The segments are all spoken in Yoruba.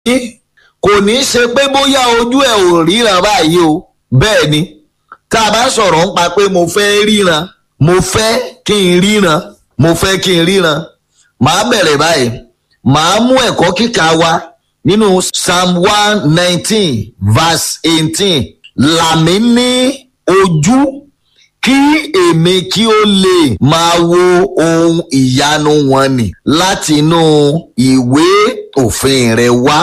kò ní í ṣe pé bóyá ojú ẹ̀ ò ríran báyìí o bẹ́ẹ̀ ni tá a bá sọ̀rọ̀ ń pa pé mo fẹ́ ríran mo fẹ́ kí n ríran mo fẹ́ kí n ríran màá bẹ̀rẹ̀ báyìí màá mú ẹ̀kọ́ kíkà wa nínú psalm one nineteen verse eighteen làmí ní ojú kí èmi kí ó lè máa wo ohun ìyanu wọn nì láti inú ìwé òfin rẹ wá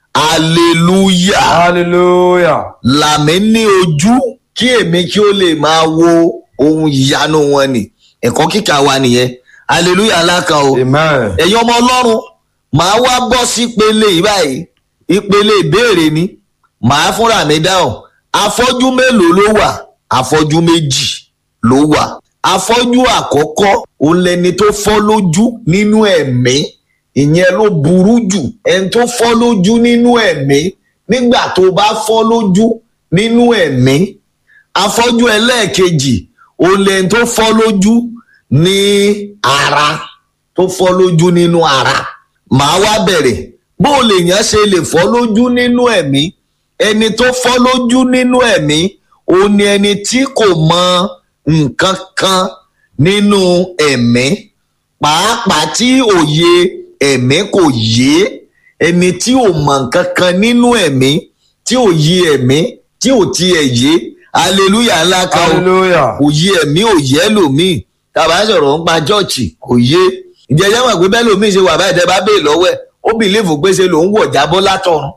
hallelujah hallelujah làmí ní ojú kí èmi kí ó lè máa wo ohun ìyanu wọn nì ẹ̀kọ́ kíkà wa nìyẹn hallelujah ńlá kan o amen ẹ̀yin ọmọ ọlọ́run màá wá bọ́ sí ìpele yìí báyìí ìpele ìbéèrè ni màá fúnra mi dáhùn afọ́jú mélòó ló wà afọ́jú méjì ló wà afọ́jú àkọ́kọ́ òun lẹni tó fọ́ lójú nínú ẹ̀mí ìyẹn ló burú jù ẹni tó fọ́ lójú nínú ẹ̀mí nígbà tó bá fọ́ lójú nínú ẹ̀mí afọ́jú ẹlẹ́ẹ̀kejì òun lẹni tó fọ́ lójú ní ara tó fọ́ lójú nínú ara màá wá bẹ̀rẹ̀ bó o lè yàn ṣe lè fọ́ lójú nínú ẹ̀mí ẹni tó fọ́ lójú nínú ẹ̀mí òun ni ẹni tí kò mọ nǹkan kan nínú ẹ̀mí pàápàá tí òye ẹ̀mí kò yé ẹni tí ò mọ nǹkan kan nínú ẹ̀mí tí ò yé ẹ̀mí tí ò tiẹ̀ yé hallelujah ńlá kan o hallelujah kò yé ẹ̀mí ò yé lòmíì tàbá sọ̀rọ̀ ń pa chọ́ọ̀chì kò yé ìjẹ́jẹ́ mọ̀ pé bẹ́ẹ̀ lòmíì ṣe wà báyìí tẹ́ bá bèè lọ́wọ́ ẹ̀ ó bìlífù pé ṣe lòun wọ̀ jábọ́ látọ̀run.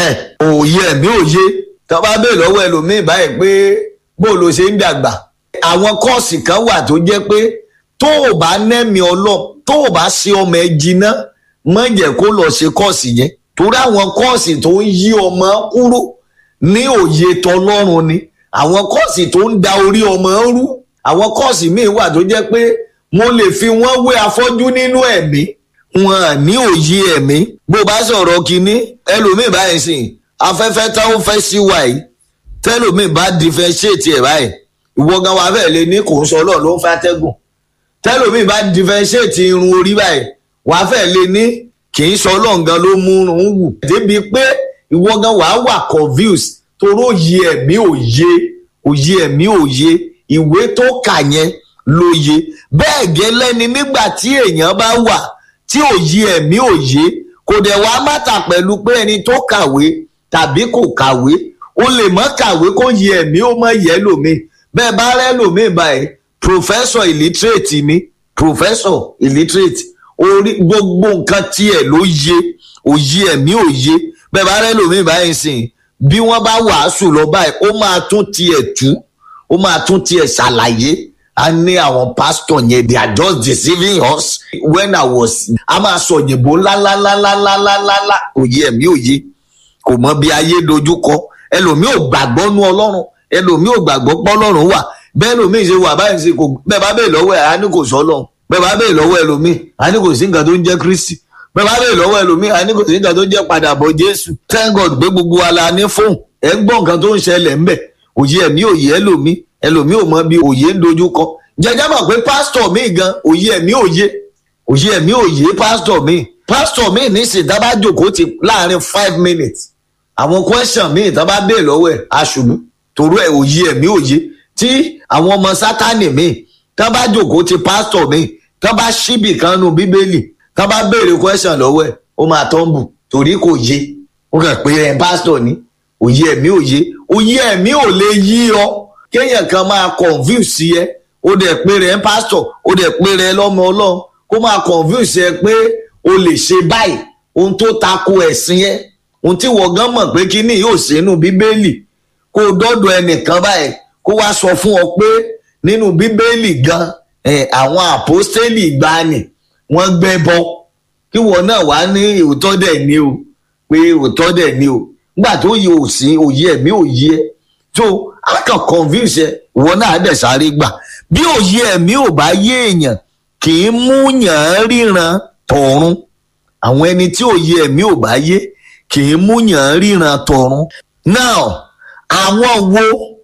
òye ẹ̀mí òye tọ́ bá bèè lọ́wọ́ ẹ̀ lòmíì báyìí pé bó ló ṣe ń dàgbà. àwọn kọ́ọ̀sì kan wà tó jẹ́ pé tó o bá nẹ́mi ọlọ́ tó o bá ṣe ọmọ ẹ jiná má jẹ́ kó lọ ṣe kọ́ọ̀sì yẹn torí àwọn kọ́ọ̀sì tó ń yí ọmọ kúrò ní òye tọlọ́run ni àwọn kọ́ọ̀sì tó ń da orí ọmọ rú àwọn kọ́ọ̀sì míì wà tó jẹ́ pé mo lè fi wọ́n wé afọ́jú nínú ẹ̀mí wọn à ní òye ẹ̀mí bó bá sọ̀rọ̀ kínní ẹlòmíì báyìí sìn afẹ́fẹ́ táwọn fẹ́ sí wa yìí tẹ́lòmíì bá differentiate ẹ̀ báyìí ìwọ gan wa fẹ́ lè ní kò ń sọ ọlọ́run ló ń fẹ́ atẹ́gùn tẹ́lòmíì bá differentiate irun orí báyìí wàá fẹ́ lè ní kì í sọ ọlọ́run gan ló mú un wù débi pé ìwọ gan wàá wà confused toró òye ẹ̀mí òye òye ẹ̀mí òye ìwé tó kà yẹn lóye bẹ́ẹ̀ gẹ́lẹ́ ni nígbà tí èèyàn bá wà tí òye ẹ̀mí òye kò dẹ̀ wá mátà pẹ̀lú pé ẹni tó kàwé tàbí kò kàwé ó lè mọ́ kàwé kó yẹ ẹ̀mí ó mọ̀ yẹ lómi bẹ́ẹ̀ bá rẹ́ lómi báyìí professor illiterate ni professor illiterate orí gbogbo nǹkan tiẹ̀ ló yé òye ẹ̀mí òye bẹ́ẹ̀ bá rẹ́ lómi báyìí sìn bí wọ́n bá wàásù lọ báyìí ó máa tún tiẹ̀ tú ó máa tún tiẹ̀ ṣàlàyé a ní àwọn pastor yẹn they are just deceiving us when i was a máa sọ òyìnbó ńláńláńláńláńláńlá òye ẹ̀mí òye kò mọ bí ayé dojú kọ ẹlòmíì ò gbàgbọ́ nú ọlọ́run ẹlòmíì ò gbàgbọ́ pọ́ ọlọ́run wà bẹ́ẹ̀ lòmíì ṣe wà báyìí ṣe kò bẹ́ẹ̀ bá bẹ́ẹ̀ lọ́wọ́ ẹ̀ á ní kò sọ ọlọ́run bẹ́ẹ̀ bá bẹ́ẹ̀ lọ́wọ́ ẹlòmíì á ní kò sí nǹkan tó ń jẹ́ kristi bẹ́ẹ̀ bá bẹ́ẹ̀ lọ́wọ́ ẹlòmíì á ní kò sí nǹkan tó ń jẹ́ padà bọ̀ jésù thank god pé gbogbo wa la ní fóun ẹ̀ ń gbọ́ nǹkan tó ń ṣẹlẹ̀ ńbẹ̀ òye ẹ̀mí òye ẹlòmíì ẹlòmíì ò mọ bí òye ń dojú kọ jẹjẹ mọ̀ pé pásítọ̀ mi gan òye ẹ̀mí òye òye ẹ̀mí òye pásítọ̀ mi pásítọ̀ mi nísìn tá bá jókòó ti láàrin five minutes àwọn question mi tá bá béè lọ́wọ́ ẹ̀ aṣùbù torí ẹ̀ òye ẹ̀mí òye tí àwọn ọmọ sátánì mi tá bá jókòó ti pásítọ̀ mi tá bá ṣíbì kan nu bíbélì tá bá béèrè question lọ́wọ́ ẹ̀ ó máa tọ́ǹbù torí kò yé ó kàn pé ẹ̀ pásítọ̀ ni òye ẹ̀mí òye òye ẹ̀mí ò lè yí ọ kéèyàn kan máa confuse yẹ ó dẹ̀ pé rẹ̀ ń pásítọ̀ ó dẹ̀ pé rẹ̀ lọ́mọ ọlọ́run kó máa confuse ẹ pé o lè ṣe báyìí ohun tó tako ẹ̀sìn yẹn ohun tí wọ́n gan mọ̀ pé kíní yóò sínú bíbélì kó o dọ́dọ̀ ẹnìkan báyìí kó wá sọ fún ọ pé nínú bíbélì gan àwọn àpọ́stélì ìgbani wọ́n gbẹ́bọ kí wọ́n náà wá ní òótọ́ dẹ̀ ni o pé òótọ́ dẹ̀ ni o nígbà tó yẹ òsín òye ẹ̀mí òye ẹ tó a kàn convince ẹ ìwọ náà dẹ̀ sáré gbà bí òye ẹ̀mí ò bá yé èèyàn kì í mú yàn án ríran tọ̀run àwọn ẹni tí òye ẹ̀mí ò bá yé kì í mú yàn án ríran tọ̀run now àwọn wo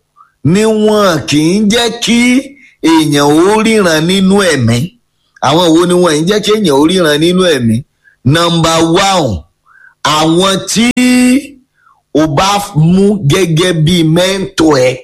ni wọn kì í jẹ́ kí èèyàn ó ríran nínú ẹ̀mí àwọn wo ni wọn kì í jẹ́ kí èèyàn ó ríran nínú ẹ̀mí number one àwọn tí o bá mú gẹ́gẹ́ bí mẹ́ńtọ̀ ẹ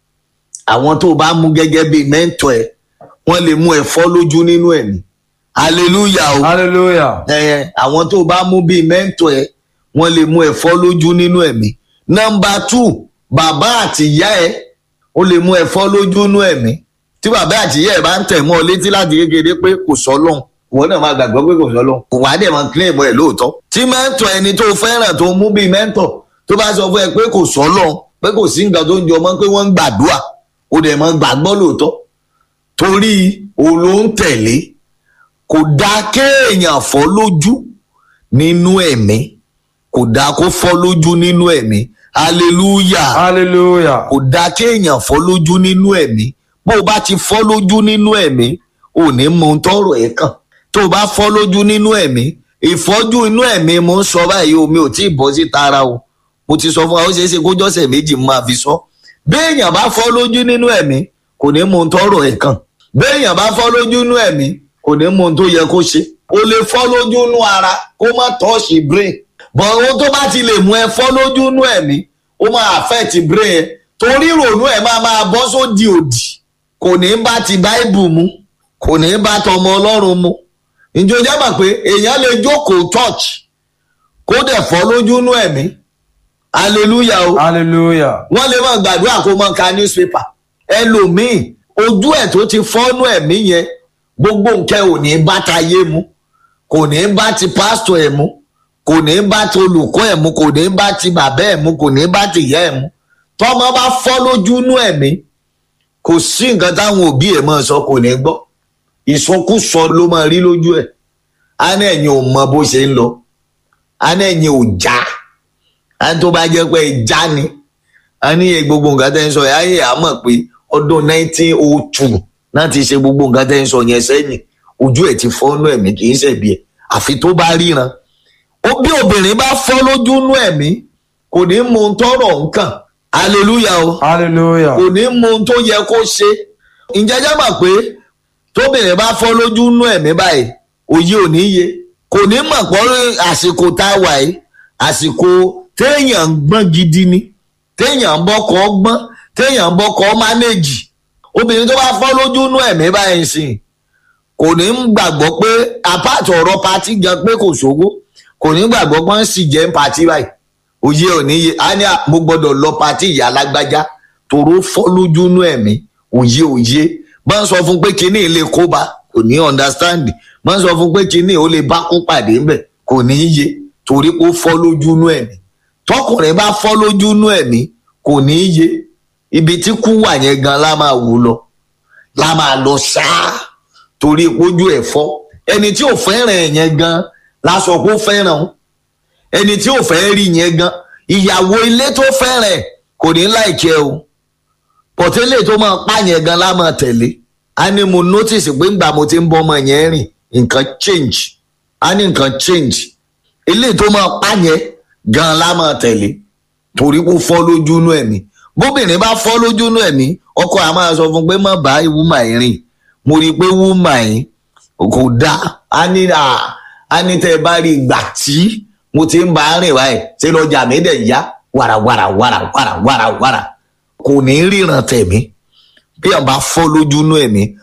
àwọn tó o bá mú gẹ́gẹ́ bí mẹ́ńtọ̀ ẹ wọ́n lè mú ẹ fọ́ lójú nínú ẹ̀mí hallelujah o hallelujah ẹ àwọn tó o bá mú bí mẹ́ńtọ̀ ẹ wọ́n lè mú ẹ fọ́ lójú nínú ẹ̀mí nọmba two bàbá àti ìyá ẹ ó lè mú ẹ fọ́ lójú nínú ẹ̀mí tí bàbá àti ìyá ẹ bá ń tẹ̀ mọ́ ọ létí láti kékeré pé kò sọ lọ́hùn ìwọ náà máa gbàgbọ́ pé kò sọ lọ́hùn kò wá dẹ̀ máa kílẹ̀ mọ́ ẹ lóòótọ́ tí mẹ́ńtọ̀ ẹni tó fẹ́ràn tó mú bí mẹ́ńtọ̀ tó bá sọ fún ẹ pé kò sọ lọ́hùn pé kò sí nǹkan tó ń jọ mọ́ pé wọ́n ń gbàdúrà ó dẹ̀ máa gbàgbọ́ lóòótọ́ torí òun ló ń tẹ̀lé kò dáa kéèyàn fọ́ lójú nínú ẹ̀mí kò dáa kó fọ́ lójú nínú ẹ̀mí hallelujah hallelujah kò dáa kéèyàn fọ́ lójú nínú ẹ̀mí bó o bá ti fọ́ lójú nínú ẹ̀mí ò ní mọ ohun tọrọ ẹ̀ kàn tó o bá fọ́ lójú nínú ẹ̀mí ìfọ́jú inú ẹ̀mí mo ń sọ báyìí o mi ò tí ì bọ́ sí tara o mo ti sọ fún wa ó ṣeé ṣe kó jọ́sẹ̀ méjì máa fi sọ béèyàn bá fọ́ lójú nínú ẹ̀mí kò ní mọ ohun tọrọ ẹ̀ kàn béèyàn bá fọ́ lójú nínú ẹ̀mí kò ní mọ ohun tó yẹ kó ṣe o lè fọ́ lójú nínú ara kó má tọ́ọ̀ṣì brain bọ̀ ohun tó bá ti lè mú ẹ fọ́ lójú nínú ẹ̀mí ó máa affect brain ẹ torí ìrònú ẹ máa máa bọ́ sódì òdì kò ní bá ti báìbù mu kò ní bá tọmọ ọlọ́run mu ìjọ jẹ́ mọ̀ pé èèyàn lè jókòó church kó dẹ̀ fọ́ lójú nínú ẹ̀mí hallelujah o hallelujah wọ́n lè máa gbàdúrà kó máa ka newspaper ẹlòmíì ojú ẹ̀ tó ti fọ́nú ẹ̀mí yẹn gbogbo nǹkan ò ní bá tayé mu kò ní bá ti pásítọ̀ ẹ̀ mu kò ní bá ti olùkọ́ ẹ̀ mu kò ní bá ti bàbá ẹ̀ mu kò ní bá ti ìyá ẹ̀ mu tọ́mọ bá fọ́ lójú nú ẹ̀mí kò sí nǹkan táwọn òbí ẹ̀ máa sọ kò ní gbọ́ ìsọkúsọ ló máa rí lójú ẹ̀ á ní ẹ̀yin ò mọ bó ṣe ń lọ á ní ẹ̀yin ò já á ní tó bá jẹ́ pé ẹ já ni á ní gbogbo nǹkan tẹ́ ń sọ ẹ̀ ayé àmọ̀ pé ọdún 1902 náà ti ṣe gbogbo nǹkan tẹ́ ń sọ yẹn sẹ́yìn ojú ẹ̀ ti fọ́nú ẹ̀mí kì í ṣẹ̀bi ẹ̀ àfi tó bá ríran ó bí obìnrin bá fọ́ lójú nú ẹ̀mí kò ní mọ ohun tọrọ nǹkan hallelujah o hallelujah kò ní mọ ohun tó yẹ kó ṣe ǹjẹ́ jẹ́ mọ̀ pé tóbìnrin bá fọ́ lójú nú ẹ̀mí báyìí òye ò ní yé kò ní mọ̀ pọ́ àsìkò tá a wà yìí àsìkò téèyàn ń gbọ́n gidi ni téèyàn ń bọ́kọ̀ gbọ́n téèyàn ń bọ́kọ̀ mánéjì obìnrin tó bá fọ́ lójú nú ẹ̀mí báyìí sìn kò ní gbàgbọ́ pé apáàtì ọ̀rọ̀ patí gan pé kò sówó kò ní gbàgbọ́ pé ń sì jẹ́ ń patí báyìí òye ò ní yé á ní mo gbọ́dọ̀ lọ patí ìyá alágbájá tòró fọ́ lójú nú ẹ̀mí òye òye bá ń sọ fún pé kinní ilé kóbá kò ní understand bá ń sọ fún pé kinní ó lè bá kó pàdé ńbẹ kò ní yé torí pé ó fọ́ lójú nú ẹ̀mí tọkùnrin bá fọ́ lójú nú ẹ̀mí kò ní yé ibi tí kú wà yẹn gan la máa wò lọ la máa lọ ṣáá torí ojú ẹ̀ fọ́ ẹni tí ò fẹ́ràn ẹ̀ yẹn gan la sọ pé ó fẹ́ràn o ẹni tí ò fẹ́ rí yẹn gan ìyàwó ilé tó fẹ́ràn ẹ̀ kò ní láìkẹ́ o pọ̀tẹ́lẹ̀ tó máa pa yẹn gan la máa tẹ̀lé a ní mo notice pé ńgbà mo ti ń bọ́ ọmọ yẹn rìn nǹkan change a ní nǹkan change eléyìí tó máa pa yẹn gan la máa tẹ̀lé torí kó fọ́ lójú inú ẹ̀mí bóbìnrin bá fọ́ lójú inú ẹ̀mí ọkọ àá máa sọ fún pé má bá wúmà yìí rìn mo rí i pé wúmà yìí kò dáa a ní a ní tẹ́ ẹ bá rí ìgbà tí mo ti ń bá a rìn báyìí ṣé lọ́jà mi dẹ̀ yá wàràwàrà wàràwàrà wàràwàrà kò ní ríran tẹ̀mí bí àwọn bá fọ́ lójú inú ẹ̀mí